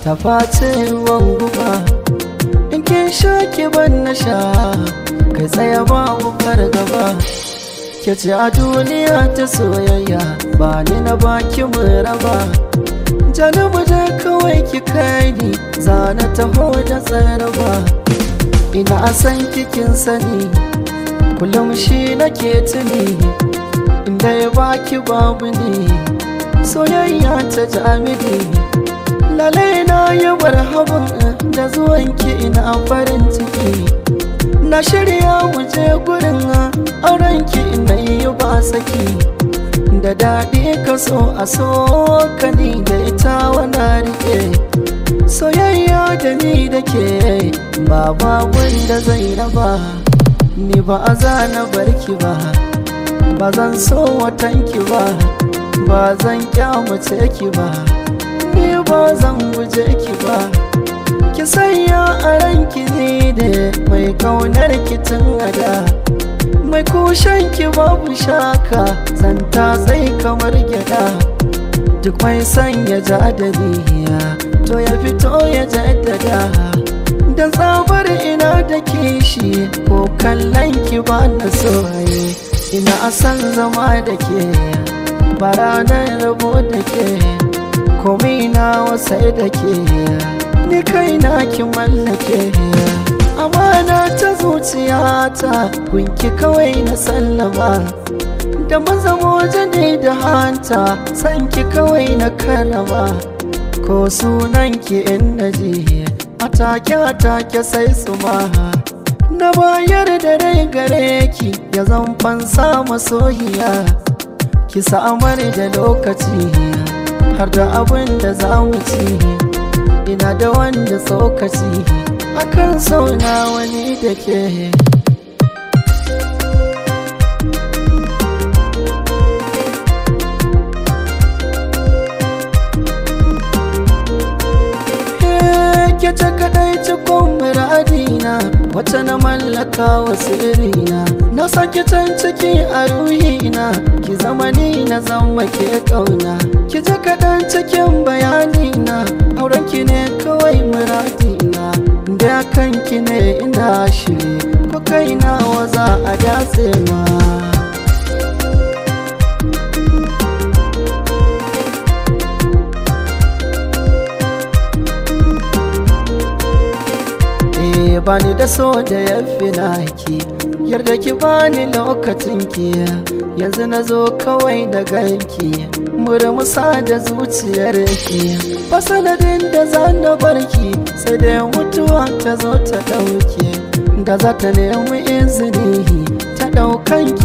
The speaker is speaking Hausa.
ta face ruwan guba in kin sha ki ban na sha kai tsaya babu fargaba ke ce a duniya ta soyayya ba ni na baki mu raba janubu da kawai ki kai ni zana taho da tsaraba ina san kikin sani kullum shi nake tuni inda ya baki babu ne soyayya ta jami'i lalai na yi barhaban da zuwanki ina farin ciki na shirya je gurin aurenki na yi ba saki da daɗi ka so a so ka ni da ita wana rike soyayya da ni da ke ba babun da zai raba ni ba a zana barki ba ba zan so watanki ba ba zan kyamace ki ba ni ba zan guje ki ba ki sanya a ranki ne da mai kaunar ki tun ada mai kushen ki babu shaka zanta sai kamar gyada duk mai sanya jadaliya to ya fito ya jaddada da tsabar ina da kishi ko kallon ki ba na soye ina san zama da ke ba ranar rabo da ke komai na wasai da ke ni kaina ki mallake amana ta zuciyata kunki kawai na sallama da mazamo ne da hanta sanki kawai na karama ko sunanki in naji atake atake sai su ma na bayar da rai gare ki ya zan fansa masoyiya ki samar da lokaci har da abin da za mu ci ina da wanda tsokaci akan sauna wani da ke ke ta kadai cikon muradina wata na mallaka wa sirrina na sake can ciki a ruhina ki zama ni na zama ke kauna ki ji kaɗan cikin bayanina auren ki ne kawai muradina da kanki ne ina shiri ko kaina wa za a datse ma bani da so da ya fi naki yarda ki bani lokacin ki yanzu na zo kawai da ganki murmusa da zuciyar ki ba sanadin da za na barki sai da mutuwa ta zo ta dauke da za ta nemi izini ta daukan